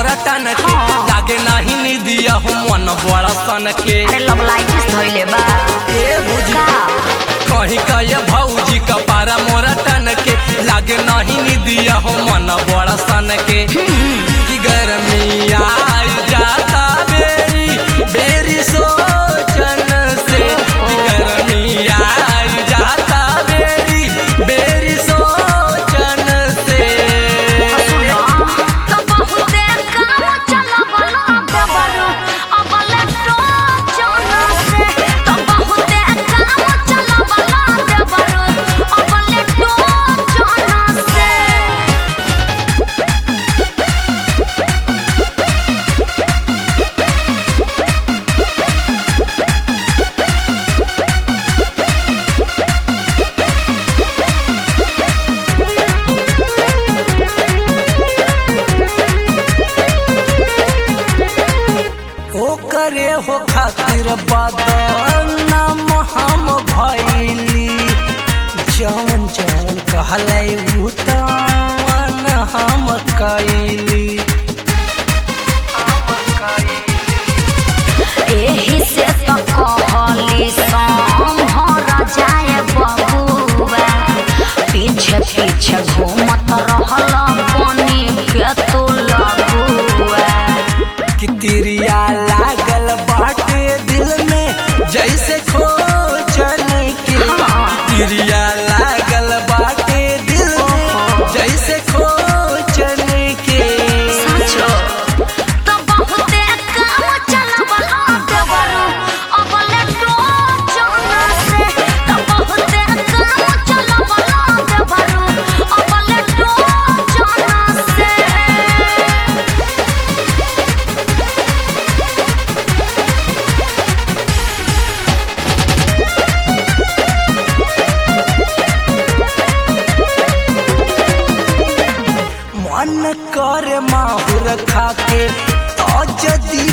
मोरा टन के हाँ। लागे नाही निदिया हो मन बड़ा सन के अरे लवलाइटिस धइले बा ए भुजी का कहीं कहे भौजी का पारा मोरा टन के लागे नहीं निदिया हो मन बड़ा सन के कि गर्मी आई जाता बेरी बेरी सोचन से कि गर्मी आई जाता बेरी बेरी सोचन से सुनो तो बहुते काम चलबला देबरू अब लेटो जाना से तो बहुते काम चलबला देबरू अब लेटो जाना से ओ करे हो खातिर बदनाम हम भैली जौन जौन कहलै उ तवन हम कैली एही से तो कहली सम्हर जाए बबुआ पीछे पीछे घूमत रहल बनी के तू लगुआ कि तिरिया लागल बाटे दिल में जैसे खोचन के तिरिया लागल बाटे दिल में जैसे खोचन के साचो तो बहुते काम चलबला देबरू अब लेटो जाना से तो बहुते काम चलबला देबरू अब लेटो जाना से मन कर माहुर खाके तो जदी